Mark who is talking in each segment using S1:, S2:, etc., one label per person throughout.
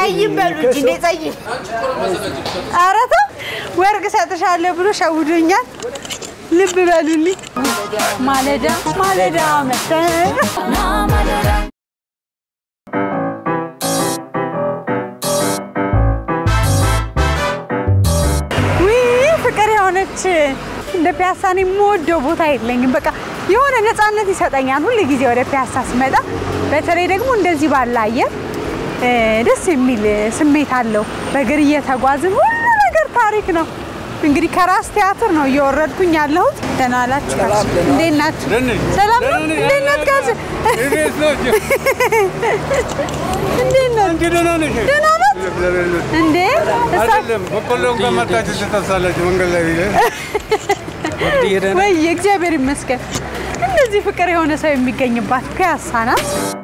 S1: ጸይም በሉ እንጂ እንዴ ጸይም። ኧረ ተው ወርቅ እሰጥሻለሁ ብሎ ሸውዶኛል። ልብ በሉልኝ። ማለዳ ማለዳ መሰ ውይ ፍቅር የሆነች እንደ ፒያሳ እኔ የምወደው ቦታ የለኝም። በቃ የሆነ ነፃነት ይሰጠኛል ሁል ጊዜ ወደ ፒያሳ ስመጣ። በተለይ ደግሞ እንደዚህ ባለ አየር እ፣ ደስ የሚል ስሜት አለው። በእግር እየተጓዝን ሁሉ ነገር ታሪክ ነው። እንግዲህ ከራስ ቲያትር ነው እየወረድኩኝ ያለሁት። ደህና ዋላችሁ? እንዴት ናችሁ? ሰላም ነው? እንዴት ናት? ጋዝ እንዴት ናት? ደህና ናት እንዴ? እሳ- ወይ እግዚአብሔር ይመስገን። እንደዚህ ፍቅር የሆነ ሰው የሚገኝባት ፒያሳ ናት።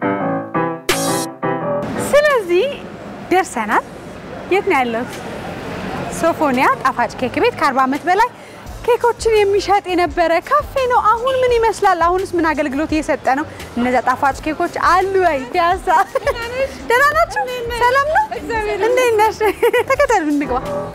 S1: ስለዚህ ደርሰናል። የት ነው ያለሁት? ሶፎኒያ ጣፋጭ ኬክ ቤት ከ40 ዓመት በላይ ኬኮችን የሚሸጥ የነበረ ካፌ ነው። አሁን ምን ይመስላል? አሁንስ ምን አገልግሎት እየሰጠ ነው? እነዚያ ጣፋጭ ኬኮች አሉ ወይ? ፒያሳ ደህና ናችሁ? ሰላም ነው? እንዴት ነሽ? ተከተሉ እንግባ።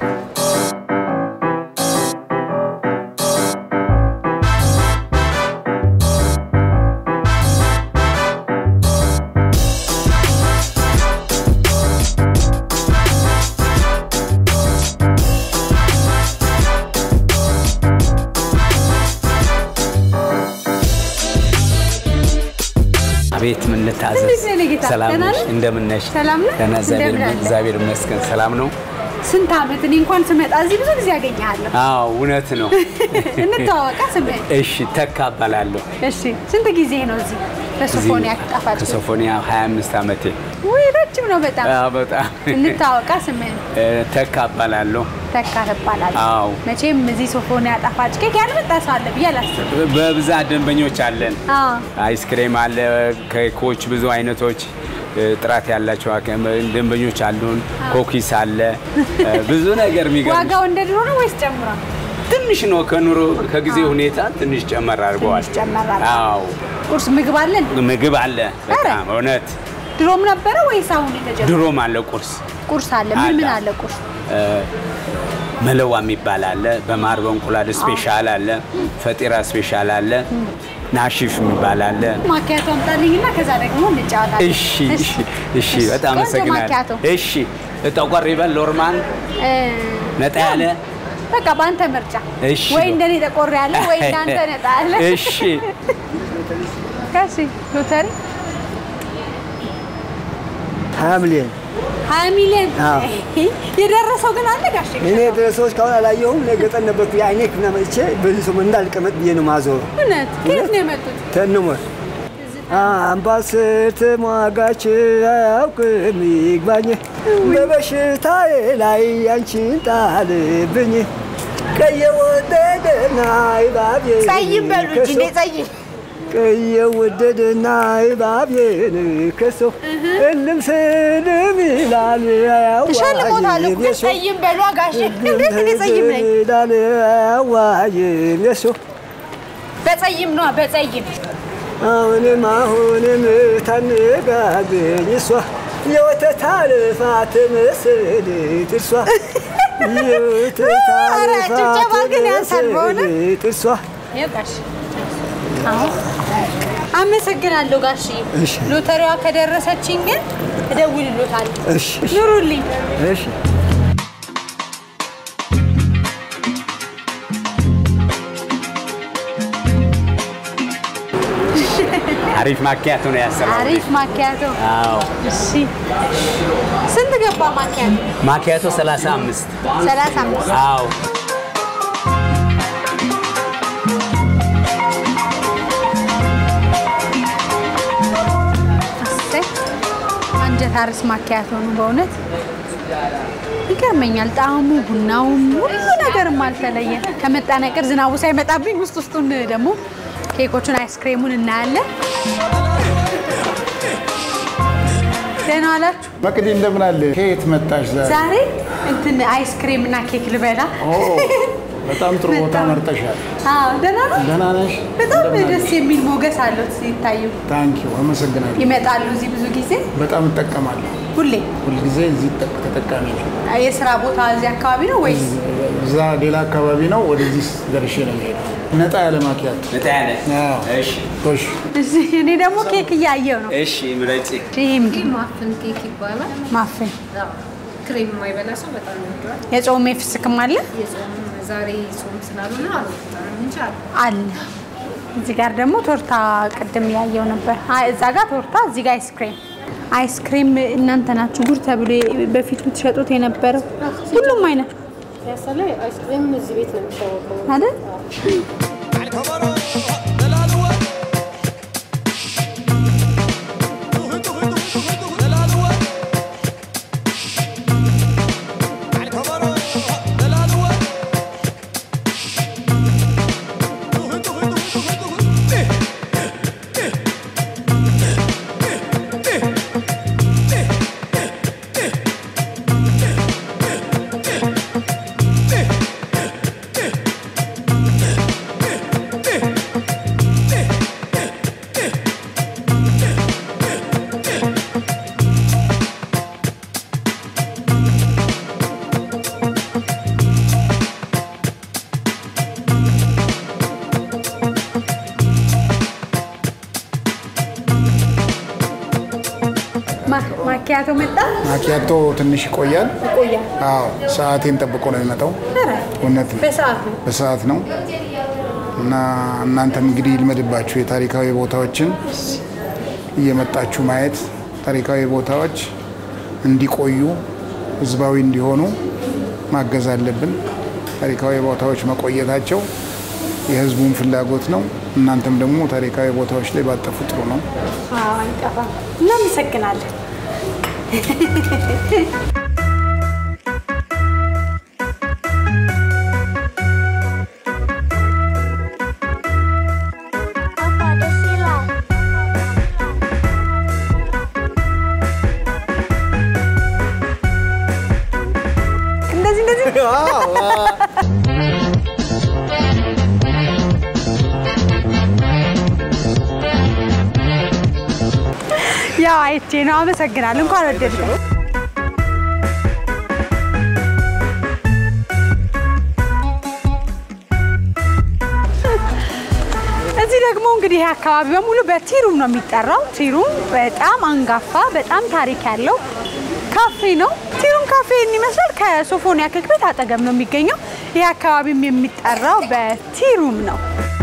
S2: አቤት ምን ልታዘዝ?
S1: እንዴት ነህ የኔ ጌታ?
S2: ሰላም
S1: ደህና
S2: ነሽ?
S1: ነህ?
S2: እንደምን ነሽ?
S1: ሰላም ነህ?
S2: ደህና እግዚአብሔር
S1: እንደምን አለ?
S2: እግዚአብሔር ይመስገን ሰላም ነው።
S1: ስንት ዓመት እኔ እንኳን ስመጣ እዚህ ብዙ ጊዜ ያገኘሃለሁ።
S2: አዎ እውነት ነው።
S1: እንተዋወቃ ስምህን?
S2: እሺ ተካ እባላለሁ።
S1: እሺ ስንት ጊዜ ነው እዚህ በሶፎኒያ ጣፋጭ?
S2: ከሶፎኒያ 25 ዓመቴ።
S1: ውይ ረጅም ነው በጣም።
S2: አዎ በጣም
S1: እንተዋወቃ ስምህን?
S2: እ፣ ተካ እባላለሁ።
S1: ተካ ትባላለህ።
S2: አዎ
S1: መቼም እዚህ ሶፎኒያ ጣፋጭ ኬክ ያልመጣ ሰው አለ ብዬ አላስብም።
S2: በብዛት ደንበኞች አለን።
S1: አዎ
S2: አይስክሬም አለ፣ ኬኮች ብዙ አይነቶች እ፣ ጥራት ያላቸው አከ- ደንበኞች አሉን። ኮኪስ አለ፣ እ፣ ብዙ ነገር የሚገርምሽ
S1: ዋጋው እንደ ድሮ ነው ወይስ ጨምሯል?
S2: ትንሽ ነው ከኑሮ ከጊዜ ሁኔታ ትንሽ ጨመር አድርገዋል።
S1: ትንሽ ጨመር አድርገዋል።
S2: አዎ
S1: ቁርስ ምግብ አለን?
S2: ምግብ አለ በጣም እውነት።
S1: ድሮም ነበረ ወይስ አሁን የተጀመረ?
S2: ድሮም አለ ቁርስ
S1: ቁርስ አለ። ምን ምን
S2: አለ።
S1: አለ ቁርስ?
S2: እ፣ መለዋ የሚባል አለ፣ በማር በእንቁላል ስፔሻል አለ፣ ፈጢራ ስፔሻል አለ፣ ናሽፍ የሚባል አለ።
S1: ማኪያቶ አምጣልኝና ከዛ ደግሞ እንጫወታለን።
S2: እሺ እሺ እሺ፣ በጣም
S1: ቆንጆ
S2: አመሰግናለሁ።
S1: ማኪያቶ።
S2: እሺ ጠቆር ይበል ሎርማን
S1: እ፣
S2: ነጣ ያለ
S1: በቃ በአንተ ምርጫ
S2: እሺ
S1: ወይ
S2: ነው።
S1: እንደኔ ጠቆር ያለ ወይ እንዳንተ ነጣ ያለ።
S2: እሺ
S1: ከሺ ሎተሪ
S3: ሀያ ሚሊዮን
S1: ሀያ ሚሊዮን
S3: አዎ።
S1: የደረሰው ግን አለ ጋሼ?
S3: እኔ ድረሰዎች ካሁን አላየሁም። እኔ ገጠር ነበርኩ። የአይኔ ክፍና መጥቼ በዚህ ሰሞን እንዳልቀመጥ ብዬ ነው ማዞሩ
S1: እውነት ከየት ነው የመጡት?
S3: ተንሞር አምባሰል ተሟጋች አያውቅም ይግባኝ በበሽታዬ ላይ አንቺን ጣልብኝ ቀየወደደና ይባቤ
S1: ጸይም በሉ እንጂ እንዴ ጸይም።
S3: ቀየወደደና ይባቤን ከሰው እልም ስልም ይላል
S1: እሸልሞታለሁ እኮ
S3: የሰው
S1: ጸይም በሉ ጋሼ። እንዴት እኔ ጸይም ነኝ?
S3: ይላል አያዋይም የሰው
S1: በጸይም ነዋ በጸይም
S3: አሁንም አሁንም ታነጋገኝ እሷ የወተት አልፋት መስል ጥርሷ የወተት
S1: ኧረ ጭብጨባ
S3: አልፋት
S1: ግን ያንሳል በእውነት።
S3: መስል ጥርሷ
S1: ይኸው ጋሼ። አሁን አመሰግናለሁ ጋሼ።
S3: እሺ።
S1: ሎተሪዋ ከደረሰችኝ ግን እደውልሎታለሁ።
S3: እሺ
S1: ኑሩልኝ።
S3: እሺ
S2: አሪፍ ማኪያቶ ነው ያሰራው።
S1: አሪፍ ማኪያቶ።
S2: አዎ
S1: እሺ ስንት ገባ ማኪያቶ?
S2: ማኪያቶ 35
S1: ሰላሳ አምስት
S2: አዎ
S1: እሰይ አንጀት አርስ ማኪያቶ ነው በእውነት ይገርመኛል። ጣዕሙ፣ ቡናውም ሁሉ ነገርም አልተለየ። ከመጣነቅር ዝናቡ ሳይመጣብኝ ውስጥ ውስጡን ደግሞ ኬኮቹን አይስክሬሙን እናያለን። ደህና ዋላችሁ።
S4: መቅዲ እንደምን አለ? ከየት መጣሽ ዛሬ?
S1: ዛሬ እንትን አይስክሬም እና ኬክ ልበላ።
S4: ኦ በጣም ጥሩ ቦታ
S1: በጣም።
S4: መርጠሻል።
S1: አዎ ደህና ነው።
S4: ደህና ነሽ?
S1: በጣም
S4: እንደምን
S1: ደስ
S4: አለሽ?
S1: የሚል ሞገስ አለው ሲታዩ።
S4: ታንኪዩ አመሰግናለሁ።
S1: ይመጣሉ እዚህ ብዙ ጊዜ።
S4: በጣም እጠቀማለሁ።
S1: ሁሌ
S4: ሁልጊዜ እዚህ ጠ- ተጠቃሚ ነው።
S1: የስራ ቦታ እዚህ አካባቢ ነው ወይስ
S4: እዛ ሌላ አካባቢ ነው። ወደዚህ ደርሼ ነው የሚሄደው። ነጣ ያለ ማኪያት
S2: ነጣ ያለ
S4: አዎ።
S2: እሺ
S4: ጎሽ
S1: እዚህ እኔ ደግሞ ኬክ እያየው ነው።
S2: እሺ ምረጪ
S1: ይሄ ምንድን ነው?
S5: ማፍን ኬክ ይባላል።
S1: ማፍን
S5: አዎ፣ ክሬም የማይበላ ሰው በጣም ይወደዋል።
S1: የጾም የፍስክም አለ
S5: የጾም ዛሬ ጾም ስላልሆነ አልወጣንም እንጂ አለ።
S1: አለ። እዚህ ጋር ደግሞ ቶርታ ቅድም ያየው ነበር። አይ እዛ ጋር ቶርታ፣ እዚህ ጋር አይስክሬም። አይስክሬም እናንተ ናችሁ ጉድ ተብሎ በፊት የምትሸጡት የነበረው ሁሉም አይነት
S5: ፒያሳ ላይ አይስክሬም እዚህ ቤት ነው የሚታወቀው።
S1: አይደል? ማ- ማኪያቶ መጣ
S4: ማኪያቶ ትንሽ ይቆያል።
S1: ይቆያል።
S4: አዎ ሰዓቴን ጠብቆ ነው የሚመጣው።
S1: ኧረ
S4: እውነት ነው።
S1: በሰዓት ነው።
S4: በሰዓት ነው እና እናንተም እንግዲህ ይልመድባችሁ የታሪካዊ ቦታዎችን እየመጣችሁ ማየት ታሪካዊ ቦታዎች እንዲቆዩ ህዝባዊ እንዲሆኑ ማገዝ አለብን። ታሪካዊ ቦታዎች መቆየታቸው የህዝቡን ፍላጎት ነው። እናንተም ደግሞ ታሪካዊ ቦታዎች ላይ ባጠፉ ጥሩ ነው።
S1: አዎ አይጠፋም። እናመሰግናለን። እንደዚህ እንደዚህ ያው አይቼ ነው። አመሰግናለሁ። እንኳን ወደድከው። እዚህ ደግሞ እንግዲህ ይህ አካባቢ በሙሉ በቲሩም ነው የሚጠራው። ቲሩም በጣም አንጋፋ በጣም ታሪክ ያለው ካፌ ነው። ቲሩም ካፌ ይመስላል። ከሶፎኒያ ኬክ ቤት አጠገብ ነው የሚገኘው። ይህ አካባቢም የሚጠራው በቲሩም ነው።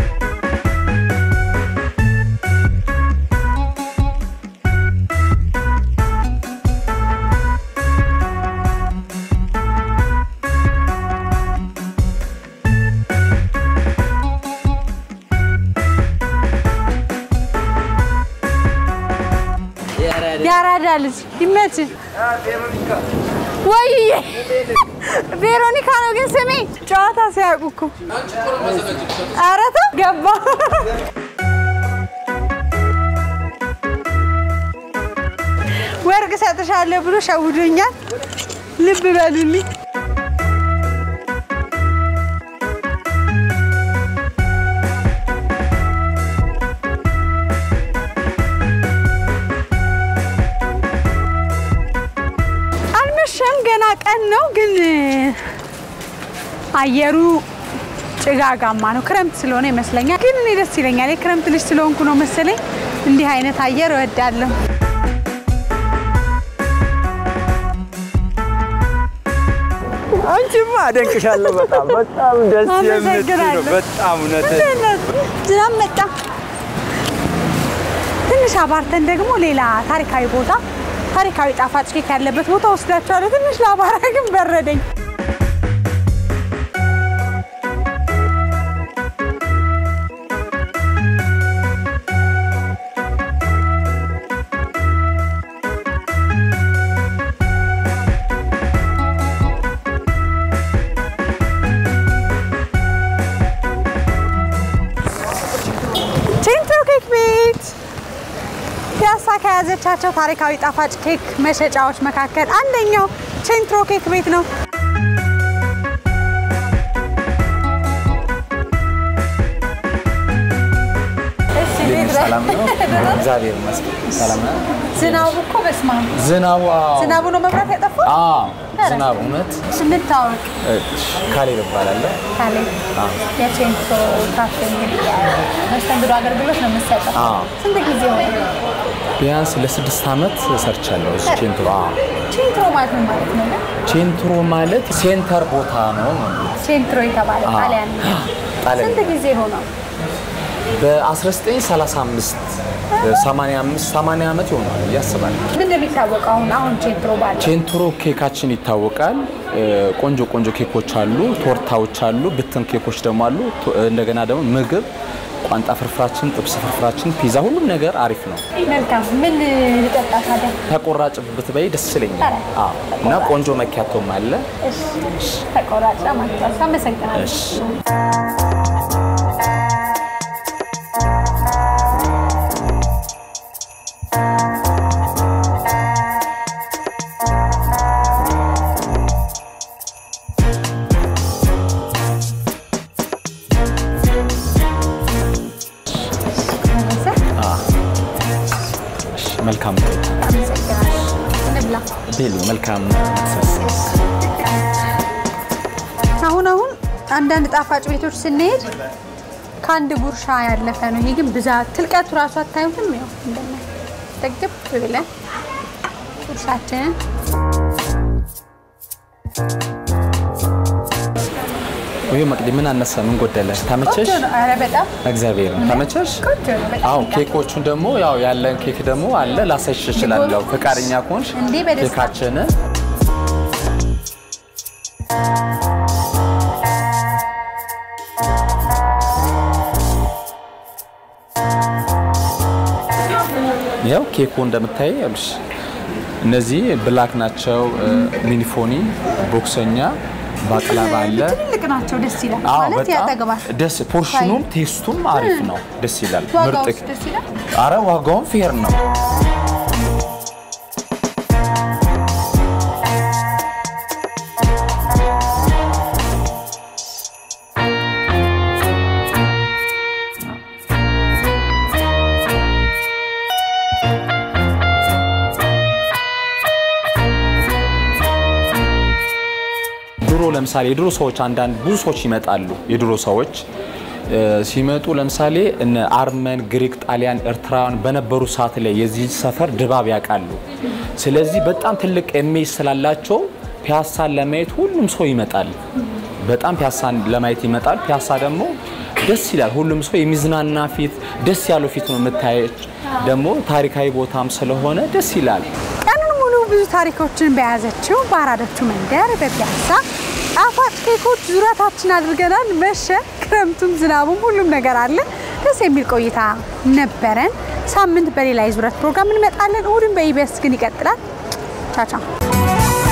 S1: የአራዳ ልጅ ይመች ወይ ቬሮኒካ ነው ግን ስሜ። ጨዋታ ሲያውቁ እኮ ኧረ ተው ገባ። ወርቅ ሰጥሻለሁ ብሎ ሸውዶኛል። ልብ በሉልኝ። አልመሸም፣ ገና ቀን ነው። ግን አየሩ ጭጋጋማ ነው። ክረምት ስለሆነ ይመስለኛል። ግን እኔ ደስ ይለኛል። የክረምት ልጅ ስለሆንኩ ነው መሰለኝ እንዲህ አይነት አየር እወዳለሁ።
S3: አንቺማ አደንቅሻለሁ። በጣም በጣም ደስ የምትል ነው።
S1: አመሰግናለሁ።
S3: በጣም እውነት
S1: እንዴት ነህ? ዝናብ መጣ። ትንሽ አባርተን ደግሞ ሌላ ታሪካዊ ቦታ ታሪካዊ ጣፋጭ ኬክ ያለበት ቦታ ወስዳቸዋለሁ። ትንሽ ለአባራ ግን በረደኝ። ቼንትሮ ኬክ ቤት ፒያሳ ከያዘቻቸው ታሪካዊ ጣፋጭ ኬክ መሸጫዎች መካከል አንደኛው ቼንትሮ ኬክ ቤት ነው። እሺ ቤት
S6: ሰላም ነው? እግዚአብሔር ይመስገን። ሰላም ነው?
S1: ዝናቡ እኮ በስማ
S6: ዝናቡ አዎ፣
S1: ዝናቡ ነው መብራት ያጠፋው።
S6: አዎ፣ ዝናቡ እውነት።
S1: እንታወቅ
S6: እሺ፣ ካሌብ እባላለሁ።
S1: ካሌ የቼንቶ ካፌ እንግዲህ መስተንግዶ አገልግሎት ነው የምትሰጠው።
S6: አዎ።
S1: ስንት ጊዜ ሆነ?
S6: ቢያንስ ለስድስት ዓመት ሰርቻለሁ እዚህ ቼንትሮ። አዎ።
S1: ቼንትሮ ማለት ምን ማለት ነው?
S6: ቼንትሮ ማለት ሴንተር ቦታ ነው ነው የሚሉት።
S1: ቼንትሮ የተባለ
S6: አዎ።
S1: ጣሊያን ነው።
S6: ጣሊያን
S1: ስንት ጊዜ ሆነው?
S6: በ1935 85 80 ዓመት ይሆናል ብዬ አስባለሁ።
S1: ምን እንደሚታወቀው አሁን አሁን ቼንትሮ ባለ
S6: ቼንትሮ ኬካችን ይታወቃል። እ፣ ቆንጆ ቆንጆ ኬኮች አሉ፣ ቶርታዎች አሉ፣ ብትን ኬኮች ደግሞ አሉ። ቶ- እንደገና ደግሞ ምግብ፣ ቋንጣ ፍርፍራችን፣ ጥብስ ፍርፍራችን፣ ፒዛ፣ ሁሉም ነገር አሪፍ ነው።
S1: መልካም። ምን ልጠጣ ታዲያ?
S6: ተቆራጭ ብትበይ ደስ ይለኛል።
S1: ኧረ፣
S6: አዎ። እና ቆንጆ መኪያቶም አለ።
S1: እሺ፣ ተቆራጭ ማለት ነው። አመሰግናለሁ።
S6: እሺ እሺ፣ መልካም
S1: አመሰግናለሁ። እንብላ።
S6: ቤሉ መልካም መክሰስ።
S1: አሁን አሁን አንዳንድ ጣፋጭ ቤቶች ስንሄድ ከአንድ ጉርሻ ያለፈ ነው። ይሄ ግን ብዛት ትልቀቱ ራሱ አታዩትም? ያው እንደምን ጠግብ ብለን ጉርሻችንን
S6: ወይ መቅዲ ምን አነሰ? ምን ጎደለ? ተመቸሽ?
S1: ቆንጆ ነው። ኧረ በጣም
S6: እግዚአብሔር ተመቸሽ?
S1: ቆንጆ ነው። በጣም
S6: አዎ
S1: ይጣፍጣል።
S6: ኬኮቹን ደግሞ ያው ያለን ኬክ ደግሞ አለ ላሳይሽ እችላለሁ። ፈቃደኛ ከሆንሽ
S1: እንዴ፣ በደስታ።
S6: ኬካችንን ያው ኬኩ እንደምታይ ያሉሽ እነዚህ ብላክ ናቸው። ሚኒፎኒ፣ ቦክሰኛ፣ ባቅላባ አለ።
S1: ትልልቅ ናቸው። ደስ ይላል
S6: አዎ
S1: ማለት
S6: በጣም
S1: ያጠግባል።
S6: ደስ ፖርሽኑም ቴስቱም አሪፍ ነው። ደስ ይላል።
S1: ዋጋውስ ደስ ይላል።
S6: አረ ዋጋውም ፌር ነው። ድሮ ለምሳሌ የድሮ ሰዎች አንዳንድ ብዙ ሰዎች ይመጣሉ። የድሮ ሰዎች እ፣ ሲመጡ ለምሳሌ እነ አርመን፣ ግሪክ፣ ጣሊያን፣ ኤርትራውያን በነበሩ ሰዓት ላይ የዚህ ሰፈር ድባብ ያውቃሉ። ስለዚህ በጣም ትልቅ ኢሜጅ ስላላቸው ፒያሳን ለማየት ሁሉም ሰው ይመጣል። በጣም ፒያሳን ለማየት ይመጣል። ፒያሳ ደግሞ ደስ ይላል። ሁሉም ሰው የሚዝናና ፊት፣ ደስ ያለው ፊት ነው የምታየች። ደግሞ ታሪካዊ ቦታም ስለሆነ ደስ ይላል።
S1: ቀኑን ሙሉ ብዙ ታሪኮችን በያዘችው በአራዳቹ መንደር በፒያሳ ጣፋጭ ኬኮች ዙረታችን አድርገናል። መሸ፣ ክረምቱም ዝናቡም ሁሉም ነገር አለ። ደስ የሚል ቆይታ ነበረን። ሳምንት በሌላ የዙረት ፕሮግራም እንመጣለን። እሁድን በኢቢኤስ ግን ይቀጥላል። ቻቻ